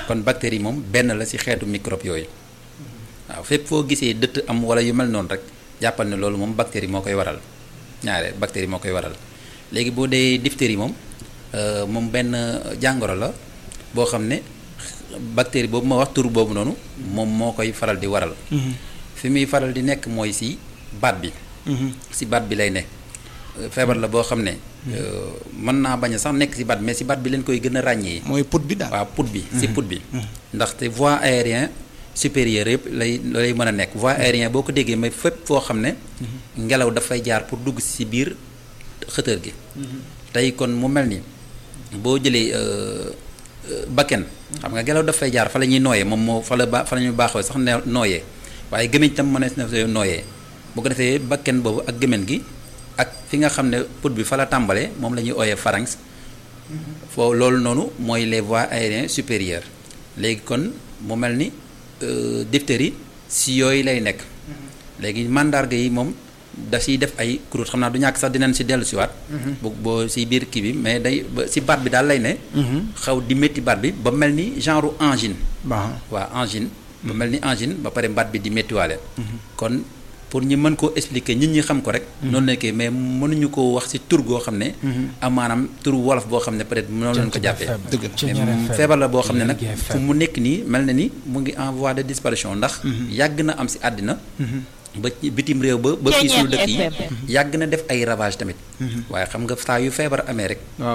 kon bactérie moom benn la ci xeetu microbe yooyu waaw fépp foo gisee dëtt am wala yu mel noonu rek jàppal ne loolu moom bactérie moo koy waral ñaare bactérie moo koy waral léegi boo dee diphtérie moom moom benn jàngoro la boo xam ne bactérie boobu ma wax tur boobu noonu moom moo koy faral di waral fi muy faral di nekk mooy ci baat bi ci baat bi lay ne feebar la boo xam ne mën naa bañ a sax nekk ci baat mais ci baat bi leen koy gën a ràññee mooy put bi daal waaw put bi ci put bi ndaxte voie aérien supérieur yëpp lay lay mën a nekk voie aérien boo ko déggee may fépp foo xam ne ngelaw dafay jaar pour dugg ci biir xëtër gi tey kon mu mel ni boo jëlee bakken xam nga ngelaw dafay jaar fa la ñuy nooyee moom moo fa la ba fa la ñuy baaxoo sax ne nooyee waaye gémmiñ tam mënees na nooyee bu ko defee bakken boobu ak gémmiñ gi ak fi nga xam ne put bi fa la tàmbalee moom la ñuy ooyee pharynx foo loolu noonu mooy les voies aériennes supérieures léegi kon mu mel ni diphtérie si yooyu lay nekk léegi mandarga yi moom da siy def ay croûte xam naa du ñàkk sax dinañ si dellu siwaat bu boo si biir kii bi mais day si baat bi daal lay ne xaw di métti baat bi ba mel ni genre angine waa angine ba mel ni angine ba pare baat bi di méttiwaale kon pour ñu mën koo expliquer nit ñi xam ko rek noonu nekkee mais mënuñu ko wax ci tur goo xam ne am maanaam tur wolof boo xam ne peut-être noonu lañ ko jàppee mais feebar la boo xam ne nag fu mu nekk nii mel na ni mu ngi en voie de disparition ndax yàgg na am ci àddina ba bitim réew ba ba fii suñu dëkk yi yàgg na def ay ravage tamit waaye xam nga saa yu feebar amee rek